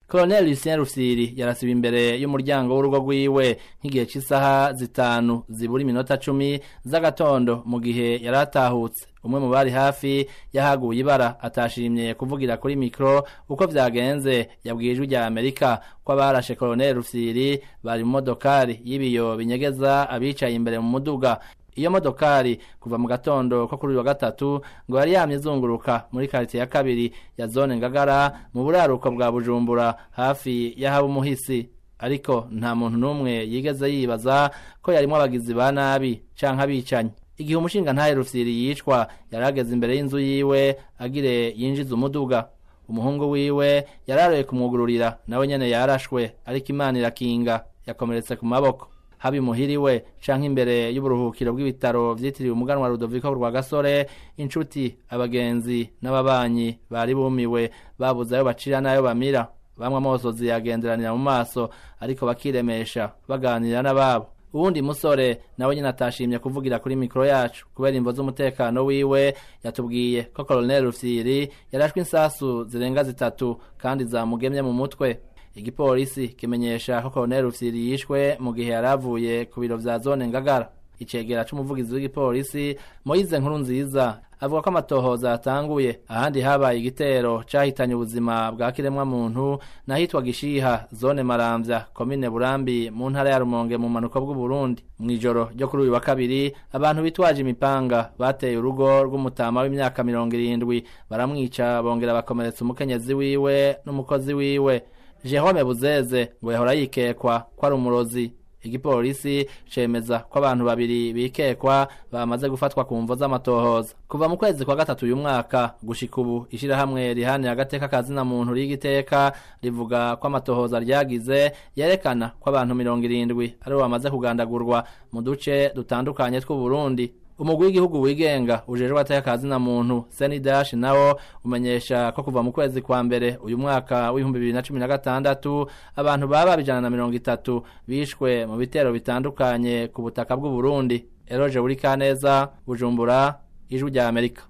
Colonel Lucien Rufsiri yarasiba imbere y'umuryango w'urugo rwiwe nk'igihe cy'isaha zitanu zibura iminota cumi z'agatondo mu gihe yari atahutse umwe mu bari hafi yahaguye ibara atashimye kuvugira kuri mikro uko vyagenze yabwiye ijwi rya Amerika ko abarashe Colonel Rufsiri bari mu modokari y'ibiyo binyegeza abicaye imbere mu muduga iyo modokari kuva mu gatondo ko kuri uyu wa gatatu ngo yari yamye izunguruka muri quartier ya kabiri ya zone ngagara mu buraruko bwa bujumbura hafi y'ahaba umuhisi ariko nta muntu n'umwe yigeze yibaza ko yarimwo abagizi ba nabi canke abicanyi igihe umushinga ntahe rufyiri yicwa yari ageze imbere y'inzu yiwe agire yinjiza umuduga umuhungu wiwe yararoye kumwugururira nawe nyene yarashwe ariko imana irakinga yakomeretse ku maboko haba imuhiriwe canke imbere y'uburuhukiro bw'ibitaro vyitiriwe umuganwa Rudoviko rwa gasore inshuti abagenzi n'ababanyi bari bumiwe babuze ayo bacira n'ayo bamira bamwe amosozi yagenderanira mu maso ariko bakiremesha baganira n'ababo uwundi musore nawe nyine atashimye kuvugira kuri mikoro yacu kubera imvo z'umutekano wiwe yatubwiye ko Colonel Rufyiri yarashwe insasu zirenga zitatu kandi zamugemye mu mutwe igipolisi kimenyesha ko Colonel Rufyiri yishwe mu gihe yari avuye ku biro vya zone Ngagara icegera c'umuvugizi w'igipolisi Moise Nkuru nziza avuga ko amatohoza yatanguye ahandi habaye igitero cahitanye ubuzima bwa kiremwa muntu nahitwa Gishiha zone Maramvya komine Burambi mu ntara ya Rumonge mu manuko bw'u Burundi mw'ijoro ryo kuri uyu wa kabiri abantu bitwaje imipanga bateye urugo rw'umutama w'imyaka mirongo irindwi baramwica bongera bakomeretsa umukenyezi wiwe n'umukozi wiwe Jerome Buzeze ngo yahora yikekwa ko ari umurozi igipolisi cemeza ko abantu babiri bikekwa bamaze gufatwa ku mvo z'amatohoza kuva mu kwezi kwa gatatu uyu mwaka gushika ubu ishirahamwe rihanira agateka kazina muntu rigiteka rivuga ko amatohoza ryagize yerekana ko abantu mirongo irindwi aribo bamaze kugandagurwa mu duce dutandukanye tw'u Burundi umugwi w'igihugu wigenga ujejwe ateka kazina muntu senidash nawo umenyesha ko kuva mu kwezi kwa mbere uyu mwaka w'ibihumbi bibiri na cumi na gatandatu abantu baba ijana na mirongo itatu bishwe mu bitero bitandukanye ku butaka bw'u Burundi eroje buri kaneza bujumbura ijwi rya amerika